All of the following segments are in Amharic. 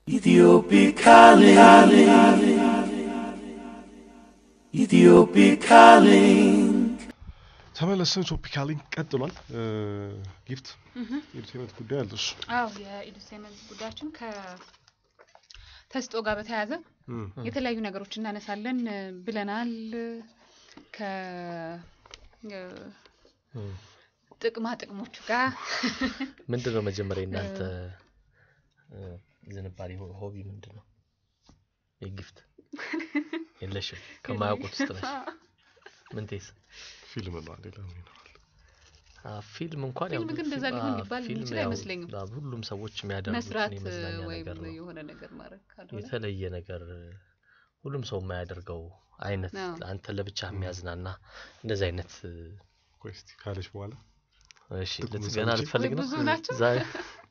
Ethiopic calling. Ethiopic calling. ተመለስን። ቶፒካሊንግ ቀጥሏል። ጊፍት የኢንተርኔት ጉዳይ አለሽ? አዎ የኢንዱስትሪመንት ጉዳያችን ከተስጦ ጋር በተያያዘ እም፣ የተለያዩ ነገሮች እናነሳለን እ፣ ብለናል። ከ እ፣ ጥቅማ ጥቅሞቹ ጋር ምንድን ነው መጀመሪያ እናንተ እ፣ ዝንባሌ ሆ- ሆቢ ምንድን ነው? የጊፍት የለሽም? ከማያውቁት ውስጥ ነሽ? ምንቴስ? ፊልም ነው አንዴ ለምን ይኖራል? አ፣ ፊልም እንኳን ያው ፊልም ግን ፊልም- እንደዛ ሊሆን አ፣ ሊባል ፊልም የሚችል ያው አይመስለኝም። አ፣ ሁሉም ሰዎች የሚያደርጉት መስራት እ፣ የመዝናኛ ወይም ነገር ነው። የሆነ ነገር ማድረግ ካልሆነ የተለየ ነገር ሁሉም ሰው የማያደርገው አይነት አዎ። አንተ ለብቻ የሚያዝናና እንደዚህ አይነት እ፣ ቆይ እስቲ ካለች በኋላ እሺ ጥቅሙን ልት- ገና ሰምቼ- ልትፈልግ ነው ብዙ ናቸው? ዛሬ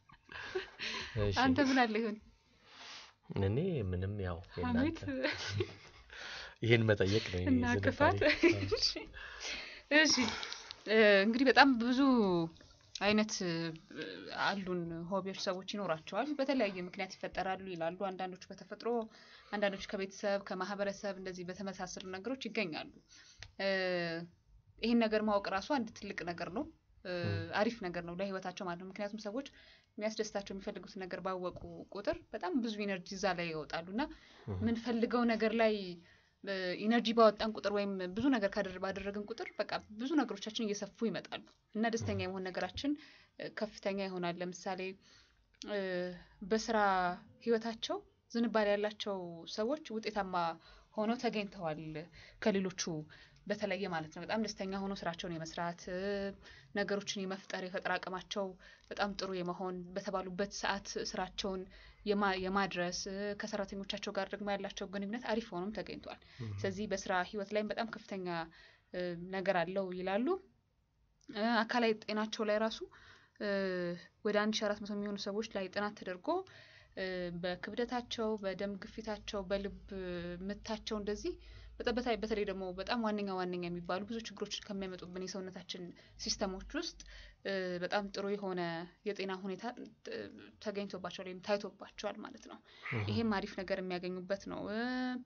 እሺ አንተ ምን አለ ይሁን እኔ ምንም ያው ሀሜት የእናንተ ይህን መጠየቅ ነው የኔ እና ዝንባሌ። ክፋት አዎ። እሺ እ፣ እንግዲህ በጣም ብዙ አይነት እ፣ አሉን ሆቢዎች ሰዎች ይኖራቸዋል። በተለያየ ምክንያት ይፈጠራሉ ይላሉ። አንዳንዶቹ በተፈጥሮ፣ አንዳንዶቹ ከቤተሰብ ከማህበረሰብ እንደዚህ በተመሳሰሉ ነገሮች ይገኛሉ። እ፣ ይህን ነገር ማወቅ ራሱ አንድ ትልቅ ነገር ነው። እ፣ አሪፍ ነገር ነው ለህይወታቸው ማለት ነው። ምክንያቱም ሰዎች የሚያስደስታቸው የሚፈልጉትን ነገር ባወቁ ቁጥር በጣም ብዙ ኢነርጂ እዛ ላይ ይወጣሉ እና የምንፈልገው ነገር ላይ ኢነርጂ ባወጣን ቁጥር ወይም ብዙ ነገር ካደረ- ባደረግን ቁጥር በቃ ብዙ ነገሮቻችን እየሰፉ ይመጣሉ እና ደስተኛ የመሆን ነገራችን እ፣ ከፍተኛ ይሆናል። ለምሳሌ እ፣ በስራ ህይወታቸው ዝንባሌ ያላቸው ሰዎች ውጤታማ ሆነው ተገኝተዋል ከሌሎቹ በተለየ ማለት ነው። በጣም ደስተኛ ሆኖ ስራቸውን የመስራት እ፣ ነገሮችን የመፍጠር የፈጠራ አቅማቸው በጣም ጥሩ የመሆን በተባሉበት ሰዓት ስራቸውን የማ- የማድረስ እ፣ ከሰራተኞቻቸው ጋር ደግሞ ያላቸው ግንኙነት አሪፍ ሆኖም ተገኝቷል። ስለዚህ በስራ ህይወት ላይም በጣም ከፍተኛ እ፣ ነገር አለው ይላሉ። እ፣ አካላዊ ጤናቸው ላይ ራሱ እ፣ ወደ አንድ ሺ አራት መቶ የሚሆኑ ሰዎች ላይ ጥናት ተደርጎ እ፣ በክብደታቸው፣ በደም ግፊታቸው፣ በልብ ምታቸው እንደዚህ በጣም በተለይ በተለይ ደግሞ በጣም ዋነኛ ዋነኛ የሚባሉ ብዙ ችግሮችን ከሚያመጡብን የሰውነታችን ሲስተሞች ውስጥ እ፣ በጣም ጥሩ የሆነ የጤና ሁኔታ እ፣ ተገኝቶባቸዋል ወይም ታይቶባቸዋል ማለት ነው። ይሄም አሪፍ ነገር የሚያገኙበት ነው። እ፣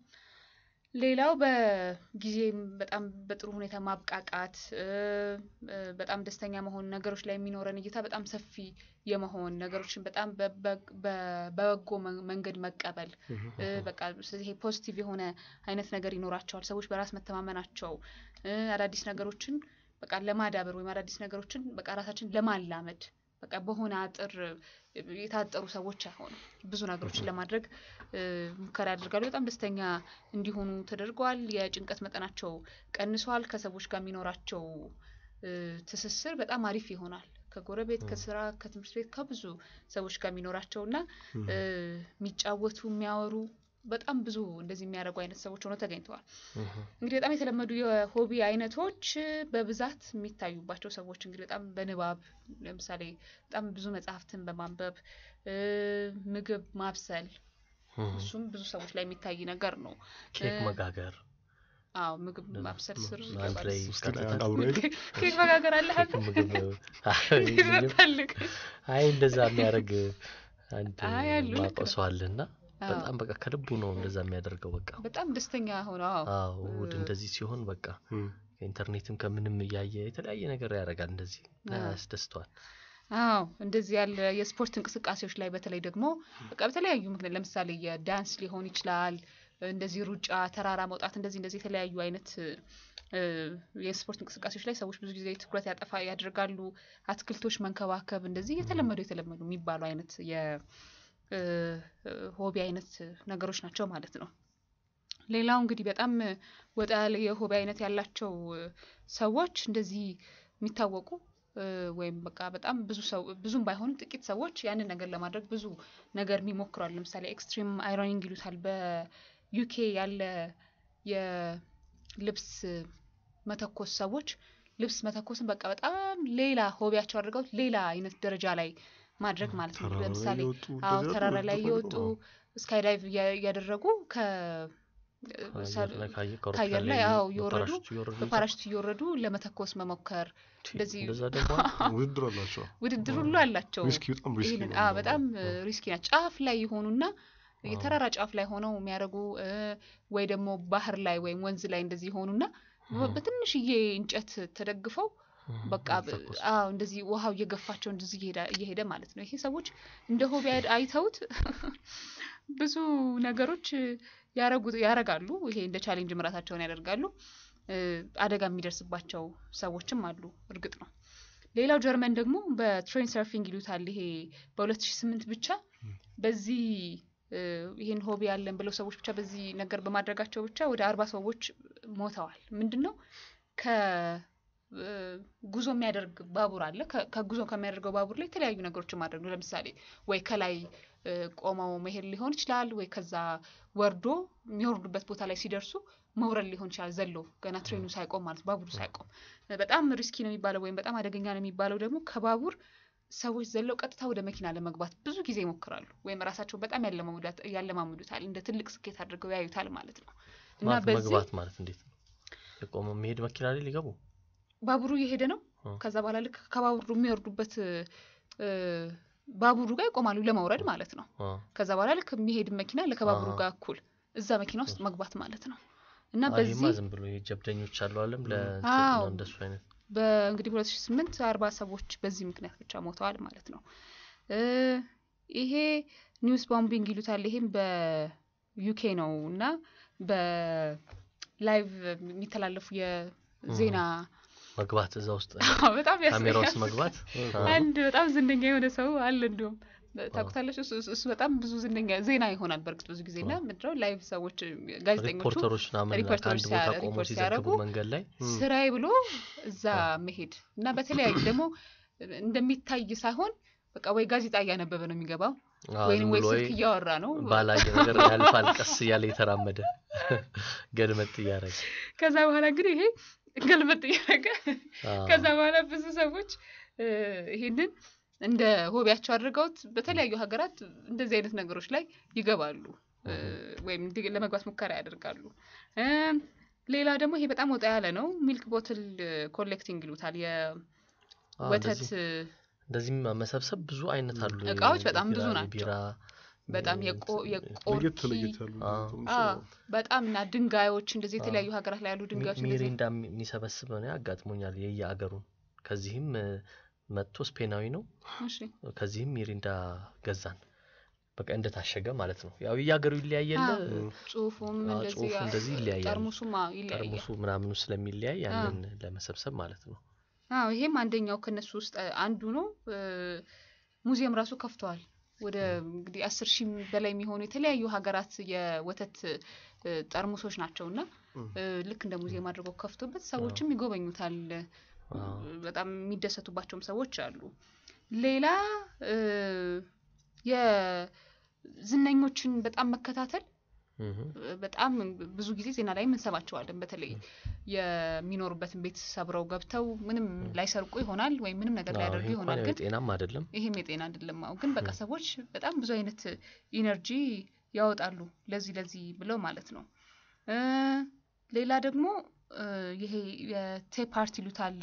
ሌላው በጊዜ በጣም በጥሩ ሁኔታ ማብቃቃት እ፣ እ፣ በጣም ደስተኛ መሆን፣ ነገሮች ላይ የሚኖረን እይታ በጣም ሰፊ የመሆን ነገሮችን በጣም በ- በ- በ- በበጎ መን- መንገድ መቀበል እ፣ በቃ ስለዚህ ይሄ ፖዚቲቭ የሆነ አይነት ነገር ይኖራቸዋል። ሰዎች በራስ መተማመናቸው እ፣ አዳዲስ ነገሮችን በቃ ለማዳበር ወይም አዳዲስ ነገሮችን በቃ ራሳችን ለማላመድ በቃ በሆነ አጥር የታጠሩ ሰዎች አይሆኑም። ብዙ ነገሮችን ለማድረግ እ፣ ሙከራ ያደርጋሉ። በጣም ደስተኛ እንዲሆኑ ተደርገዋል። የጭንቀት መጠናቸው ቀንሷል። ከሰዎች ጋር የሚኖራቸው እ፣ ትስስር በጣም አሪፍ ይሆናል። ከጎረቤት፣ ከስራ፣ ከትምህርት ቤት ከብዙ ሰዎች ጋር የሚኖራቸው እና እ፣ የሚጫወቱ የሚያወሩ በጣም ብዙ እንደዚህ የሚያደርጉ አይነት ሰዎች ሆነው ተገኝተዋል። እንግዲህ በጣም የተለመዱ የሆቢ አይነቶች እ፣ በብዛት የሚታዩባቸው ሰዎች እንግዲህ በጣም በንባብ ለምሳሌ በጣም ብዙ መጽሐፍትን በማንበብ እ፣ ምግብ ማብሰል እሱም ብዙ ሰዎች ላይ የሚታይ ነገር ነው። ኬክ እ፣ መጋገር አዎ ምግብ ማብሰል ስር አንድ ይገባል። ላይ ውስጥ ላይ ቀጥታ አብሮ ሄዱ። ኬክ መጋገር አለ ኬክ ምግብ አይ ፈልግ አይ እንደዛ የሚያደርግ አንድ አይ አሉ፣ ልክ ማውቀው ነው። ሰው አለና አዎ። በጣም በቃ ከልቡ ነው እንደዛ የሚያደርገው በቃ በጣም ደስተኛ ሆነ። አዎ አዎ እሑድ እንደዚህ ሲሆን በቃ እም፣ ከኢንተርኔትም ከምንም እያየ የተለያየ ነገር ያደርጋል እንደዚህ እና አዎ። ያስደስተዋል አዎ እንደዚህ ያለ የስፖርት እንቅስቃሴዎች ላይ በተለይ ደግሞ በቃ በተለያዩ ምክንያት ለምሳሌ የዳንስ ሊሆን ይችላል፣ እንደዚህ ሩጫ፣ ተራራ መውጣት፣ እንደዚህ እንደዚህ የተለያዩ አይነት እ፣ የስፖርት እንቅስቃሴዎች ላይ ሰዎች ብዙ ጊዜ ትኩረት ያጠፋ ያደርጋሉ። አትክልቶች መንከባከብ እንደዚህ የተለመዱ የተለመዱ የሚባሉ አይነት የሆቢ አይነት ነገሮች ናቸው ማለት ነው። ሌላው እንግዲህ በጣም ወጣ ያለ የሆቢ አይነት ያላቸው እ፣ ሰዎች እንደዚህ የሚታወቁ እ፣ ወይም በቃ በጣም ብዙ ሰው ብዙም ባይሆንም ጥቂት ሰዎች ያንን ነገር ለማድረግ ብዙ ነገር የሚሞክሯል። ለምሳሌ ኤክስትሪም አይሮኒንግ ይሉታል። በዩኬ ያለ የልብስ መተኮስ ሰዎች ልብስ መተኮስን በቃ በጣም ሌላ ሆቢያቸው አድርገው ሌላ አይነት ደረጃ ላይ ማድረግ ማለት ነው። ተራራ ላይ ለምሳሌ እየወጡ አዎ እንደዚህ ተራራ ያሉ ላይ ተፈልገው እየወጡ ስካይ ዳይቭ እያደረጉ ከ አየር ላይ ካየ ከአየር ከአውሮፕላን ላይ ላይ አዎ እየወረዱ በፓራሹት እየወረዱ በፓራሹት እየወረዱ ለመተኮስ መሞከር ቲ፣ እንደዚህ እንደዛ ደግሞ ውድድር አላቸው። ውድድር ሁሉ አላቸው። ሪስኪ በጣም ሪስኪ ይህንን ነው አዎ የሚሆነው። በጣም ሪስኪ ናት። ጫፍ ላይ የሆኑና የተራራ ጫፍ ላይ ሆነው የሚያደርጉ እ፣ ወይ ደግሞ ባህር ላይ ወይም ወንዝ ላይ እንደዚህ ሆኑና በ- በትንሽዬ እንጨት ተደግፈው በቃ ብ- ተኩስ። አዎ እንደዚህ ውሃው እየገፋቸው እንደዚህ እየሄዳ- እየሄደ ማለት ነው። ይሄ ሰዎች እንደ ሆቢ አይ- አይተውት ብዙ ነገሮች ያረጉ ያረጋሉ። ይሄ እንደ ቻሌንጅ ምራታቸውን ያደርጋሉ። እ፣ አደጋ የሚደርስባቸው ሰዎችም አሉ። እርግጥ ነው። ሌላው ጀርመን ደግሞ በትሬን ሰርፊንግ ይሉታል። ይሄ በ2008 ብቻ በዚህ እ፣ ይሄን ሆቢ ያለን ብለው ሰዎች ብቻ በዚህ ነገር በማድረጋቸው ብቻ ወደ አርባ ሰዎች ሞተዋል። ምንድን ነው ከ እ፣ ጉዞ የሚያደርግ ባቡር አለ። ከ- ከጉዞ ከሚያደርገው ባቡር ላይ የተለያዩ ነገሮችን ማድረግ ነው። ለምሳሌ ወይ ከላይ እ፣ ቆመው መሄድ ሊሆን ይችላል፣ ወይ ከዛ ወርዶ የሚወርዱበት ቦታ ላይ ሲደርሱ መውረድ ሊሆን ይችላል። ዘሎ ገና ትሬኑ ሳይቆም ማለት ባቡሩ ሳይቆም። እ፣ በጣም ሪስኪ ነው የሚባለው ወይም በጣም አደገኛ ነው የሚባለው ደግሞ ከባቡር ሰዎች ዘለው ቀጥታ ወደ መኪና ለመግባት ብዙ ጊዜ ይሞክራሉ፣ ወይም ራሳቸውን በጣም ያለማሙዳት- ያለማምዱታል። እንደ ትልቅ ስኬት አድርገው ያዩታል ማለት ነው እና ማለት በዚህ መግባት ማለት እንዴት ነው? የቆመ የሚሄድ መኪና ላይ ሊገቡ ባቡሩ እየሄደ ነው። አ። ከዛ በኋላ ልክ ከባቡሩ የሚወርዱበት እ፣ ባቡሩ ጋር ይቆማሉ ለመውረድ ማለት ነው። አ፣ ከዛ በኋላ ልክ የሚሄድ መኪና ከባቡሩ አሃ። ጋር እኩል እዛ መኪና ውስጥ መግባት ማለት ነው እና አ፣ በዚህ ይሄማ ዝም ብሎ የጀብደኞች አሉ አለም ለእንትን አዎ። ነው እንደሱ አይነት በእንግዲህ ሁለት ሺ ስምንት አርባ ሰዎች በዚህ ምክንያት ብቻ ሞተዋል ማለት ነው። እ፣ ይሄ ኒውስ ቦምቢንግ ይሉታል። ይሄም በዩኬ ነው እና በላይቭ የሚተላለፉ የዜና መግባት እዛ ውስጥ በጣም ካሜራ ውስጥ ያስያስቃል። መግባት አ፣ አንድ በጣም ዝነኛ የሆነ ሰው አለ። እንዲሁም ታውቁታለች። እሱ እሱ- እሱ በጣም ብዙ ዝነኛ ዜና ይሆናል በእርግጥ ብዙ ጊዜ እና ምንድነው ላይቭ ሰዎች ጋዜጠኞቹ ሪፖርተሮች ምናምን ሪፖርተሮች ከአንድ ቦታ ሲያ- ቆሞ ሪፖርት ሲዘግቡ ሲያደርጉ መንገድ ላይ ስራዬ ብሎ እዛ መሄድ እና በተለያዩ ደግሞ እንደሚታይ ሳይሆን በቃ ወይ ጋዜጣ እያነበበ ነው የሚገባው አ፣ ወይም ዝም ወይ ብሎ ስልክ እያወራ ነው። ባላየ ነገር ያልፋል ቀስ እያለ የተራመደ ገልመጥ እያደረገ ከዛ በኋላ እንግዲህ ይሄ ገልበጥ እያደረገ አ፣ ከዛ በኋላ ብዙ ሰዎች እ፣ ይሄንን እንደ ሆቢያቸው አድርገውት በተለያዩ ሀገራት እንደዚህ አይነት ነገሮች ላይ ይገባሉ እ፣ ወይም እንዲህ ለመግባት ሙከራ ያደርጋሉ። እ፣ ሌላ ደግሞ ይሄ በጣም ወጣ ያለ ነው። ሚልክ ቦትል ኮሌክቲንግ ይሉታል። አ፣ የወተት እንደዚህ- እንደዚህም መሰብሰብ ብዙ አይነት አሉ እቃዎች በጣም ብዙ የቢራ- ናቸው። የቢራ በጣም እ፣ የቆ- ለየት የቆርኪ ለየት ያሉ አ። እንትኖች አ፣ ነው። በጣም እና ድንጋዮች እንደዚህ የተለያዩ ሀገራት ላይ ያሉ ሚ- ድንጋዮች እንደዚህ ሚሪንዳ የሚ- የሚሰበስብ ነው ያጋጥሞኛል የየአገሩን ከዚህም እ፣ መጥቶ ስፔናዊ ነው እሺ ከዚህም ሚሪንዳ ገዛን በቃ እንደታሸገ ማለት ነው ያው የየአገሩ ይለያየለ አዎ። ጽሁፉም አዎ፣ እንደዚህ ጽሁፉ ያ- እንደዚህ ይለያያል። ጠርሙሱም አዎ ይለያያል። ጠርሙሱ ምናምኑ ስለሚለያይ ያንን ለመሰብሰብ ማለት ነው አዎ ይሄም አንደኛው ከነሱ ውስጥ አ- አንዱ ነው። እ፣ ሙዚየም ራሱ ከፍተዋል። ወደ እንግዲህ አስር ሺህ በላይ የሚሆኑ የተለያዩ ሀገራት የወተት እ፣ ጠርሙሶች ናቸው እና እ፣ ልክ እንደ ሙዚየም አድርገው ከፍቶበት ሰዎችም ይጎበኙታል። አዎ። በጣም የሚደሰቱባቸውም ሰዎች አሉ። ሌላ እ፣ የዝነኞችን በጣም መከታተል እህ፣ በጣም ብዙ ጊዜ ዜና ላይ እንሰማቸዋለን። በተለይ የሚኖሩበትን ቤት ሰብረው ገብተው ምንም ላይሰርቁ ይሆናል ወይም ምንም ነገር አዎ፣ ላያደርጉ ይሄ እንኳን ይሆናል። ያው ግን የጤናም አይደለም ይሄም የጤና አይደለም። አዎ ግን በቃ ሰዎች በጣም ብዙ አይነት ኢነርጂ ያወጣሉ ለዚህ ለዚህ ብለው ማለት ነው። እ፣ ሌላ ደግሞ እ፣ ይሄ የቴፕ አርት ይሉታል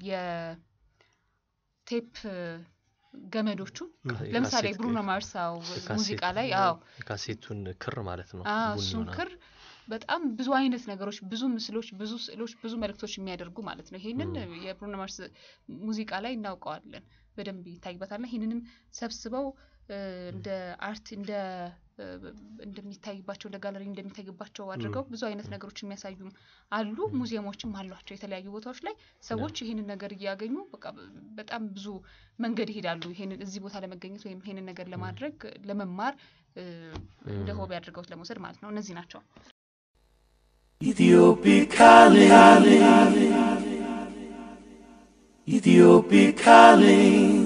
የቴፕ ገመዶቹ የካሴት ለምሳሌ ቴፕ፣ ብሩኖ ማርሳው የካሴት ሙዚቃ ላይ አዎ የካሴቱን ክር ማለት ነው አዎ ቡኒ እሱን ሆና። ክር በጣም ብዙ አይነት ነገሮች፣ ብዙ ምስሎች፣ ብዙ ስዕሎች፣ ብዙ መልእክቶች የሚያደርጉ ማለት ነው። ይሄንን የብሩኖ ማርስ ሙዚቃ ላይ እናውቀዋለን፣ በደንብ ይታይበታልና ይህንንም ሰብስበው እ፣ እንደ አርት እንደ እ፣ እንደሚታይባቸው እንደ ጋለሪ እንደሚታይባቸው አድርገው ብዙ አይነት ነገሮች የሚያሳዩም አሉ። ሙዚየሞችም አሏቸው የተለያዩ ቦታዎች ላይ ሰዎች ይህንን ነገር እያገኙ በቃ በጣም ብዙ መንገድ ይሄዳሉ። ይሄንን እዚህ ቦታ ለመገኘት ወይም ይሄንን ነገር ለማድረግ ለመማር እ፣ እንደ ሆቢ አድርገውት ለመውሰድ ማለት ነው። እነዚህ ናቸው። Ethiopic calling. Ethiopic calling.